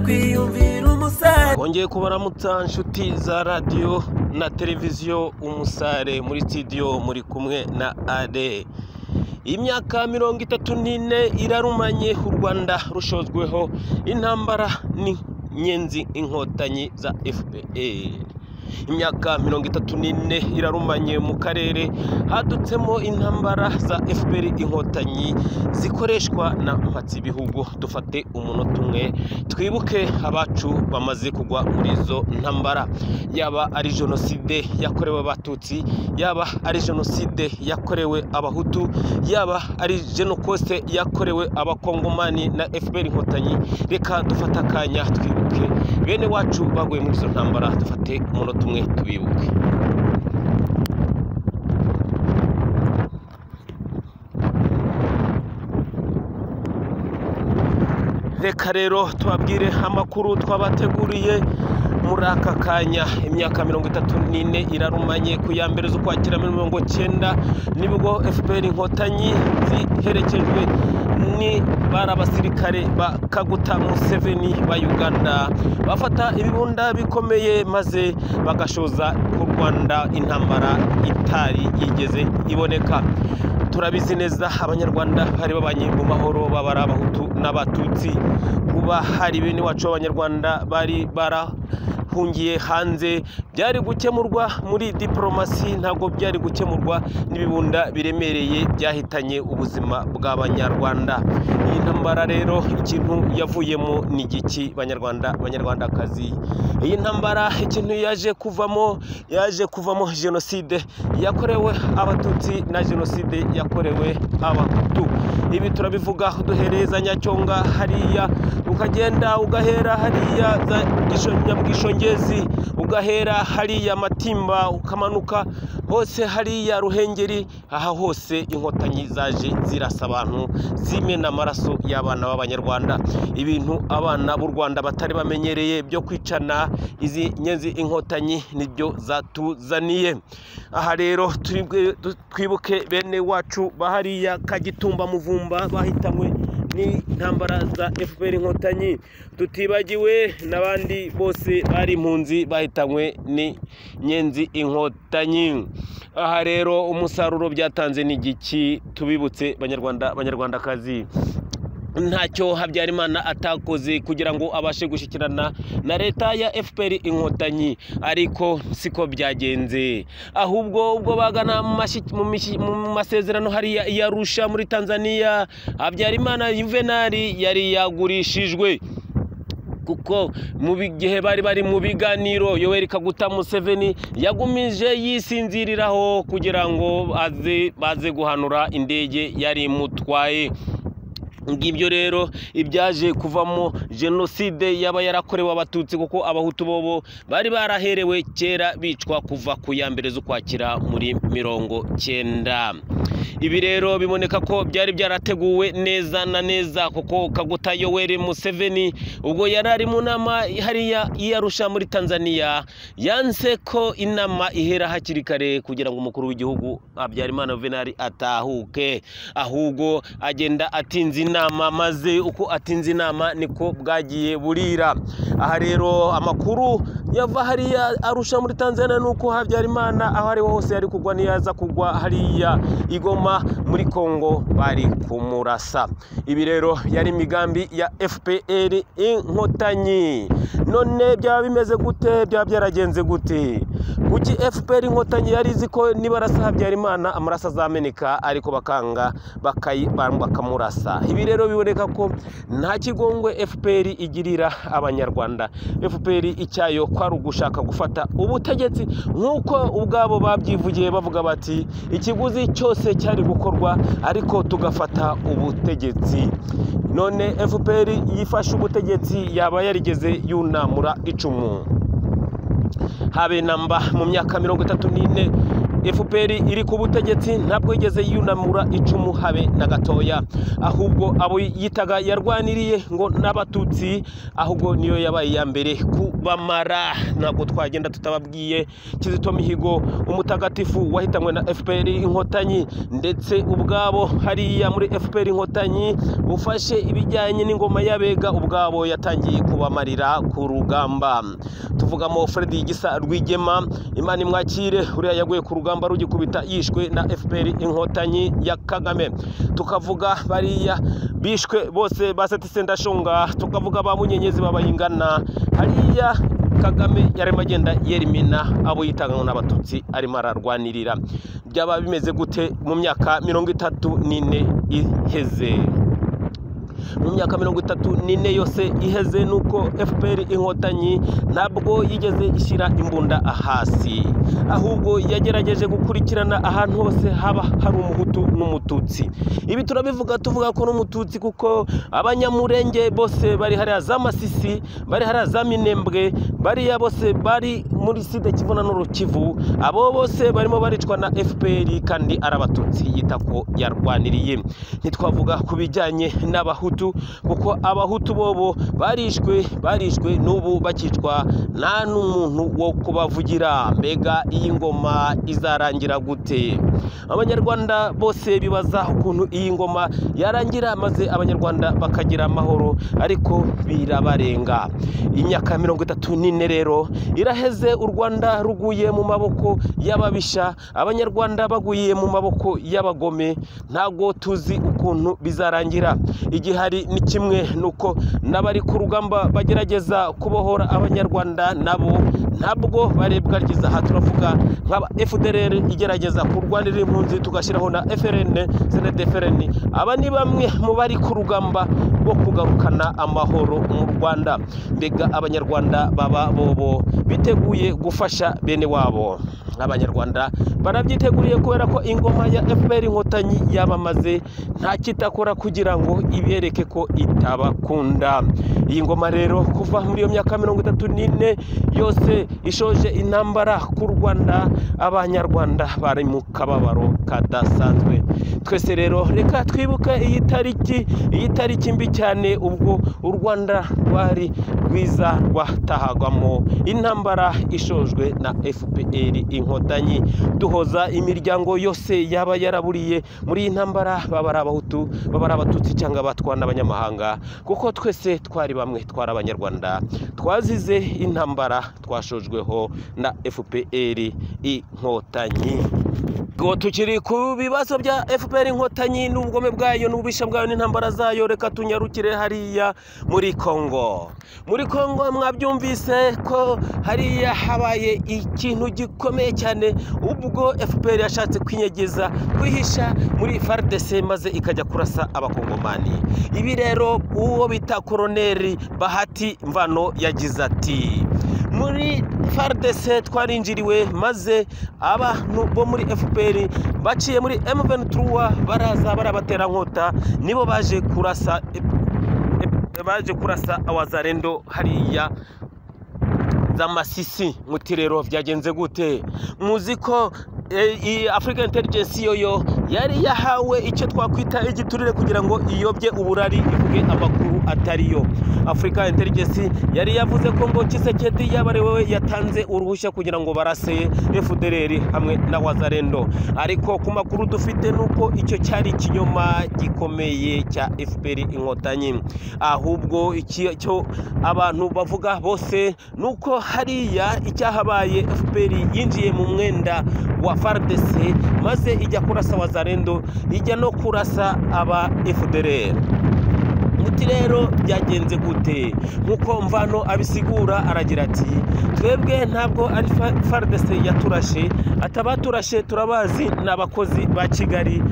kwiyumvira umusare bongeye kubaramutsa nshuti za radiyo na televiziyo umusare muri sitidiyo muri kumwe na are imyaka mirongo itatu n'ine irarumanye u rwanda rushozweho intambara ni nyenzi inkotanyi za fpr imyaka mirongo itatu n'ine irarumanye mu karere hadutsemo intambara za fpr inkotanyi zikoreshwa na mpatsibihugu dufate umunota umwe twibuke abacu bamaze kugwa muri izo ntambara yaba ari jenoside yakorewe abatutsi yaba ari jenoside yakorewe abahutu yaba ari jenokose yakorewe abakongomani na fpr inkotanyi reka dufate akanya twibuke bene wacu baguye muri izo ntambara dufate umunota tumwe tubibuke reka rero tubabwire amakuru twabateguriye muri aka kanya imyaka mirongo itatu n'ine irarumanye ku ya mbere z'ukwakira mirongo cyenda nibwo fpr inkotanyi ziherekejwe ni bari abasirikare ba kaguta museveni ba uganda bafata ibibunda bikomeye maze bagashoza ku rwanda intambara itari yigeze iboneka turabizi neza abanyarwanda bari babanye mu mahoro babara abahutu n'abatutsi kuba hari bene wacu b'abanyarwanda bari bara hungiye hanze byari gukemurwa muri diporomasi ntabwo byari gukemurwa n'ibibunda biremereye byahitanye ubuzima bw'abanyarwanda iyi ntambara rero ikintu yavuyemo ni igiki banyarwanda banyarwandakazi iyi ntambara ikintu yaje kuvamo yaje kuvamo jenoside yakorewe abatutsi na jenoside yakorewe abahutu ibi turabivuga duhereza nyacyonga hariya ukagenda ugahera hariya za nyabwishongi ugahera hariya matimba ukamanuka hose hariya ruhengeri aha hose inkotanyi zaje zirasa abantu zimena amaraso y'abana b'abanyarwanda ibintu abana b'u rwanda batari bamenyereye byo kwicana izi nyenzi inkotanyi nibyo zatuzaniye aha rero twibuke bene wacu bahariya kagitumba muvumba bahitanywe n'intambara za fpr inkotanyi tutibagiwe n'abandi bose bari impunzi bahitanywe n'inyenzi inkotanyi aha rero umusaruro byatanze ni igiki tubibutse banyarwanda banyarwandakazi ntacyo habyarimana atakoze kugira ngo abashe gushyikirana na leta ya fpr inkotanyi ariko siko byagenze ahubwo ubwo bagana mu masezerano hariya iyarusha muri tanzania habyarimana yuvenali yari yagurishijwe kuko mu gihe bari bari mu biganiro yoweri kaguta museveni yagumije yisinziriraho kugira ngo baze guhanura indege yari imutwaye ngibyo rero ibyaje kuvamo jenoside yaba yarakorewe abatutsi kuko abahutu bobo bari baraherewe kera bicwa kuva ku ya mbere z'ukwakira muri mirongo cyenda ibi rero biboneka ko byari byarateguwe neza na neza kuko kaguta yoweri museveni ubwo yari ari mu nama hariya iyarusha muri tanzania yanse ko inama ihera hakiri kare kugira ngo umukuru w'igihugu habyarimana venari atahuke ahubwo agenda atinze inama maze uko atinze inama niko bwagiye burira aha rero amakuru yava hariya arusha muri tanzania ni uko habyarimana aho ariho hose yari kugwa ntiyaza kugwa hariya igoma muri congo bari kumurasa ibi rero yari imigambi ya fpr inkotanyi none byaba bimeze gute byaba byaragenze gute kuki fpr inkotanyi yari izi ko nibarasa habyarimana amaraso azameneka ariko bakanga bakamurasa ibi rero biboneka ko nta kigongwe fpr igirira abanyarwanda fpr icyayo kwari ugushaka gufata ubutegetsi nk'uko ubwabo babyivugiye bavuga bati ikiguzi cyose cyari gukorwa ariko tugafata ubutegetsi none fpr yifashe ubutegetsi yaba yarigeze yunamura icumu habe namba mu myaka mirongo itatu n'ine fpr iri ku butegetsi ntabwo yigeze yunamura icumu habe na gatoya ahubwo abo yitaga yarwaniriye ngo n'abatutsi ahubwo niyo yabaye iya mbere kubamara ntabwo twagenda tutababwiye kizito mihigo umutagatifu wahitanywe na fpr inkotanyi ndetse ubwabo hariya muri fpr inkotanyi ufashe ibijyanye n'ingoma y'abega ubwabo yatangiye kubamarira ku rugamba tuvugamo fred gisa rwigema imana imwakire uriya yaguye ku rugamba rugikubita yishwe na fpr inkotanyi ya kagame tukavuga bariya bishwe bose basetise ndashonga tukavuga ba munyenyezi b'abayingana hariya kagame yarimo agenda yerimina abo yitangamo n'abatutsi arimo ararwanirira byaba bimeze gute mu myaka mirongo itatu n'ine iheze mu myaka mirongo itatu n'ine yose iheze nuko fpr inkotanyi ntabwo yigeze ishyira imbunda hasi ahubwo yagerageje gukurikirana ahantu hose haba hari umuhutu n'umututsi ibi turabivuga tuvuga ko n'umututsi kuko abanyamurenge bose bari hariya za masisi bari hariya za minembwe bariya bose bari muri sida kivu na n'urukivu abo bose barimo baricwa na fpr kandi ari abatutsi yita ko yarwaniriye ntitwavuga ku bijyanye n'abahutu kuko abahutu bobo barishwe barishwe n'ubu bakicwa nta n'umuntu wo kubavugira mbega iyi ngoma izarangira gute abanyarwanda bose bibaza ukuntu iyi ngoma yarangira maze abanyarwanda bakagira amahoro ariko birabarenga imyaka mirongo itatu n'ine rero iraheze u rwanda ruguye mu maboko y'ababisha abanyarwanda baguye mu maboko y'abagome ntago tuzi ukuntu bizarangira igihe hari ni kimwe nuko n'abari ku rugamba bagerageza kubohora abanyarwanda nabo ntabwo barebwa ryiza aha turavuga nka fdr igerageza kurwanira impunzi tugashyiraho na frn snedfrn aba ni bamwe mu bari ku rugamba rwo kugarukana amahoro mu rwanda mbega abanyarwanda baba bobo biteguye gufasha bene wabo abanyarwanda barabyiteguriye kubera ko ingoma ya fpr inkotanyi yabamaze nta kitakora kugira ngo ibereke ko itabakunda iyi ngoma rero kuva muri iyo myaka mirongo itatu n'ine yose ishoje intambara ku rwanda abanyarwanda bari mu kababaro kadasanzwe twese rero reka twibuke iyi tariki iyi tariki mbi cyane ubwo u rwanda rwari rwiza rwatahagwamo intambara ishojwe na fpr inkotanyi duhoza imiryango yose yaba yaraburiye muri iyi ntambara baba ari abahutu baba ari abatutsi cyangwa abatwa n'abanyamahanga kuko twese twari bamwe twari abanyarwanda twazize intambara twashojweho na fpr inkotanyi ngo tukiri ku bibazo bya fpr inkotanyi n'ubugome bwayo n'ububisha bwayo n'intambara zayo reka tunyarukire hariya muri kongo muri kongo mwabyumvise ko hariya habaye ikintu gikomeye cyane ubwo fpr yashatse kwinyegeza kwihisha muri fardc maze ikajya kurasa abakongomani ibi rero uwo bita koroneri bahati mvano yagize ati muri fardc twarinjiriwe maze abantu bo muri fpr baciye muri m23 baraza barabaterankota nibo baje kurasa baje kurasa awazarendo hariya za masisi muti rero byagenze gute muzi ko iyi afurika intelligence yoyo yari yahawe icyo twakwita igiturire kugira ngo iyobye uburari ivuge amakuru atari yo afurika intelligence yari yavuze ko ngo kisekedi yaba ari wowe yatanze uruhushya kugira ngo barase efudereri hamwe na wazarendo ariko ku makuru dufite ni uko icyo cyari ikinyoma gikomeye cya fpr inkotanyi ahubwo icyo abantu bavuga bose ni uko hariya icyahabaye fpr yinjiye mu mwenda wa fardc maze ijya kurasa wazarendo ijya no kurasa aba fdr muti rero byagenze gute nk'uko mvano abisigura aragira ati twebwe ntabwo ari fardc yaturashe atabaturashe turabazi ni abakozi ba kigali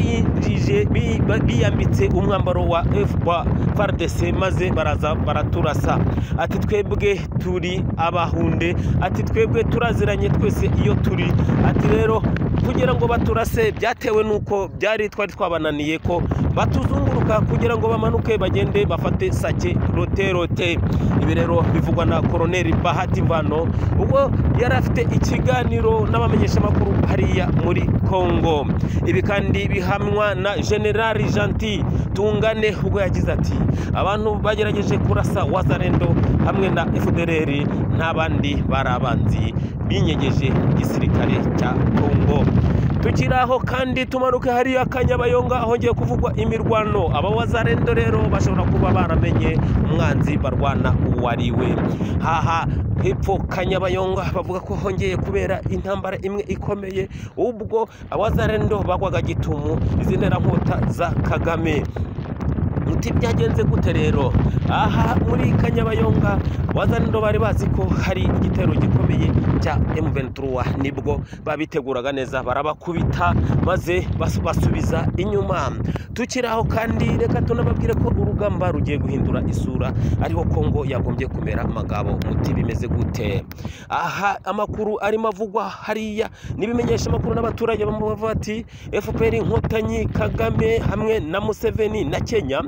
biyinjije bi- ba- biyambitse umwambaro wa F- wa fardc maze baraza baraturasa ati twebwe turi abahunde ati twebwe turaziranye twese iyo turi ati rero kugira ngo baturase byatewe n'uko byari twari twabananiye ko batuzunguruka kugira ngo bamanuke bagende bafate sake roterote ibi rero bivugwa na koroneri bahati mvano ubwo yari afite ikiganiro n'abamenyeshamakuru hariya muri kongo ibi kandi bihamwa na generali janti tungane ubwo yagize ati abantu bagerageje kurasa wazarendo hamwe na fdr n'abandi bari abanzi binyegeje igisirikare cya kongo tukiri aho kandi tumanuke hariya kanyabayonga ahongeye kuvugwa imirwano aba wazarendo rero bashobora kuba baramenye umwanzi barwana uwo ari we haha hepfo kanyabayonga bavuga ko hongeye kubera intambara imwe ikomeye ubwo abazarendo bagwaga gitumu izi nterankota za kagame muti byagenze gute rero aha muri kanyabayonga wazaniro bari bazi ko hari igitero gikomeye cya M23 nibwo babiteguraga neza barabakubita maze bas- basubiza inyuma tukiri aho kandi reka tunababwire ko urugamba rugiye guhindura isura ariho Kongo yagombye kumera magabo muti bimeze gute aha amakuru arimo avugwa hariya n'ibimenyesha amakuru n'abaturage bamubavuga ati FPR inkotanyi Kagame hamwe na Museveni na Kenya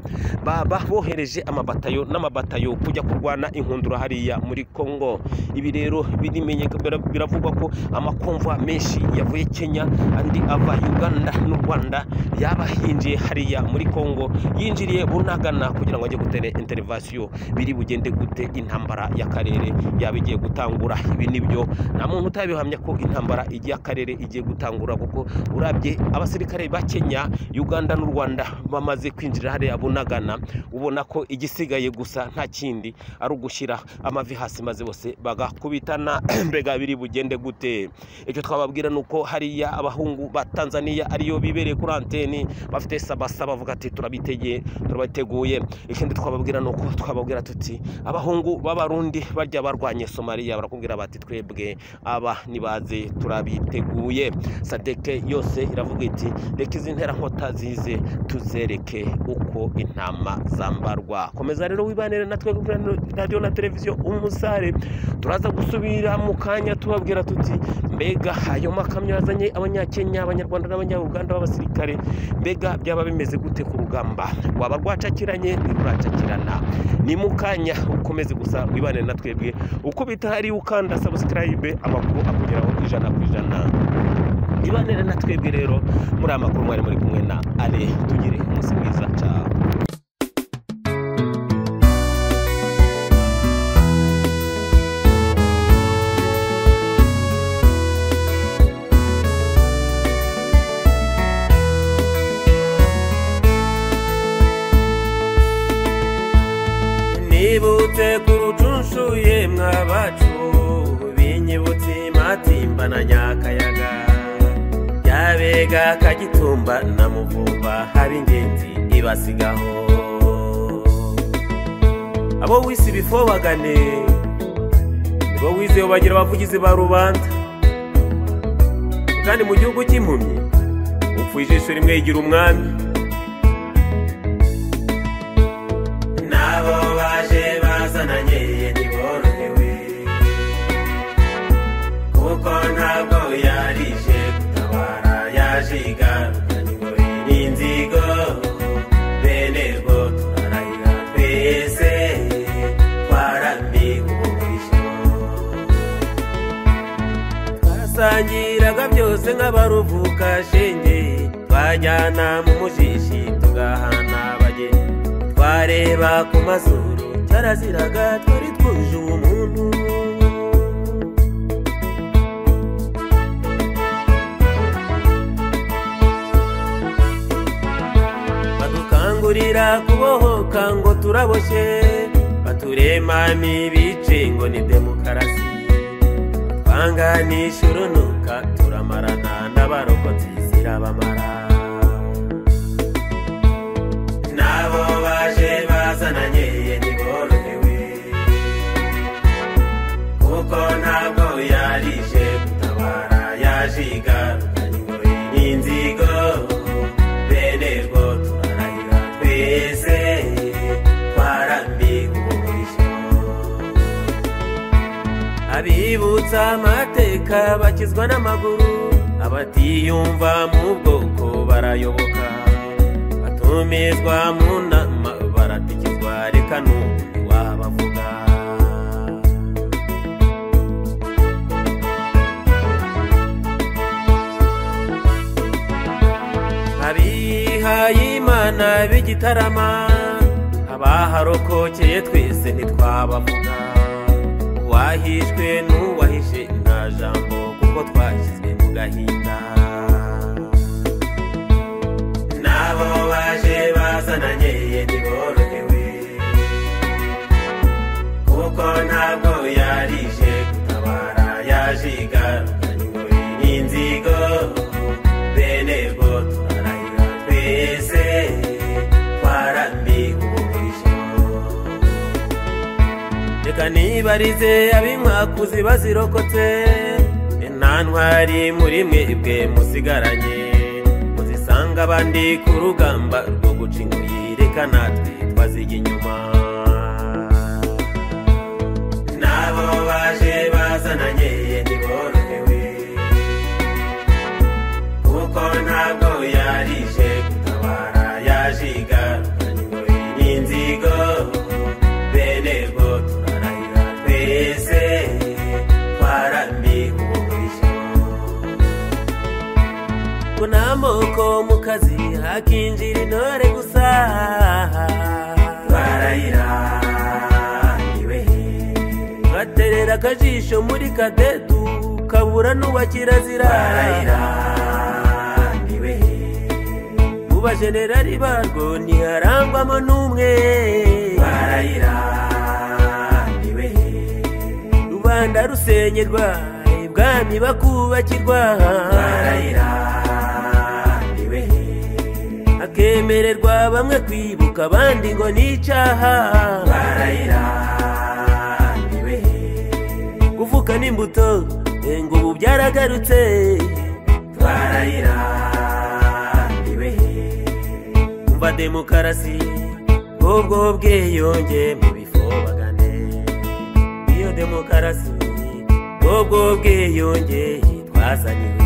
baba bohereje amabatayo n'amabatayo kujya kurwana inkundura hariya muri Kongo ibi rero birimenye- bira- biravugwa ko amakomva menshi yavuye Kenya andi ava Uganda n'u Rwanda yaba yinjiye hariya muri Kongo yinjiriye bunagana kugira ngo ajye gutera intervention biri bugende gute intambara y'akarere yaba igiye gutangura ibi nibyo nta muntu utabihamya ko intambara y'akarere igiye gutangura kuko urabye abasirikare ba Kenya Uganda n'u Rwanda bamaze kwinjira hariya bunagana ubona ko igisigaye gusa nta kindi ari ugushyira amavi hasi maze bose bagakubitana mbega biri bugende gute icyo twababwira ni uko hariya abahungu ba Tanzania ariyo bibereye kuri anteni bafite sabasa bavuga ati turabitegeye turabateguye ikindi twababwira ni uko twababwira tuti abahungu b'abarundi barya barwanye somaliya barakubwira bati twebwe aba nibaze turabiteguye sadeke yose iravuga iti reka izi nterankota zize tuzereke uko intama zambarwa komeza rero wibanire natwe kuri radiyo na televiziyo umusare turaza gusubira mu kanya tubabwira tuti mbega ayo makamyo yazanye abanyakenya abanyarwanda n'abanyabuganda b'abasirikare mbega byaba bimeze gute ku rugamba rwaba rwacakiranye ntiruracakirana ni mu kanya ukomeze gusa wibane na twebwe ukubita hari ukanda subscribe amakuru akugeraho ijana ku ijana ibanire na twebwe rero muri aya makuru mwari muri kumwe na ale tugire umunsi mwiza cyane nibutse ku rucunshuye mwabacu binyibutse matimba na nyakayaga byabega kagitumba na muvumba haba ingenzi ibasigaho abo wisi bifobagane nibo wizewe bagira abavugizi ba rubanda kandi mu gihugu cy'impumyi upfuye ijisho rimwe yigira umwami nabo baje bazananye ntiborohewe kuko ntabwo yarije gutabara yaje igarukanye ingori n'inzigo bene rwo turarahira twese twarambigurishyo twasangiraga byose nk'abaruvuka shenge twajyana mu mujishi tugahana abageni twareba ku mazuru cyaraziraga twari twuje umuntu badukangurira kubohoka ngo turaboshe baturema n'ibice ngo ni demokarasi twanganisha urunuka turamarana n'abarokotsi zirabamara nabo baje bazananye ntiborohewe kuko ntabwo yarije gutabara yaje igarukanye ngo n'inzigo bene rwo turarahira twese twarambigurishyo abibutsa amateka bakizwa n'amaguru abatiyumva mu bwoko barayoboka batumizwa mu nama baratikizwa reka n'ubu ntiwabavuga abihayimana b'igitarama abaharokokeye twese ntitwabavuga uwahishwe n'uwahishe nta jambo kuko twashyizwe mu gahinda nabo baje bazananye ntiborohewe kuko ntabwo yarije gutabara yaje igarukanywe n'inzigo bene bwo turarahira twese twarambiwe umurisho reka nibarize ab'inkwakuzi bazirokotse nta ntwari muri mwebwe musigaranye muzisanga abandi ku rugamba rwo guca ingoyi reka natwe twazijya inyuma nabo baje bazananye ntiborohewe kuko ntabwo yarije gutabara yaje igarukanywe n'inzigo bene bwo turarahira twese twarambiwe umurisho ngo nta moko mu kazi hakinjira intore gusa twarahira niwe baterera akajisho muri kadetu kabura n'uwa kirazira twarahira niwe mu bajenerali barwo ntiharangwamo n'umwe barayira niwe rubanda rusenyerwa ibwami bakubakirwa barayira niwe akemererwa bamwe kwibuka abandi ngo ni icaha barayira niwe kuvuka n'imbuto eh, ngo ubu byaragarutse twarayira niwe umva demokarasi ubwo bwiyunge mu bifobagane iyo demokarasi ubwo bwiyunge twazaniwe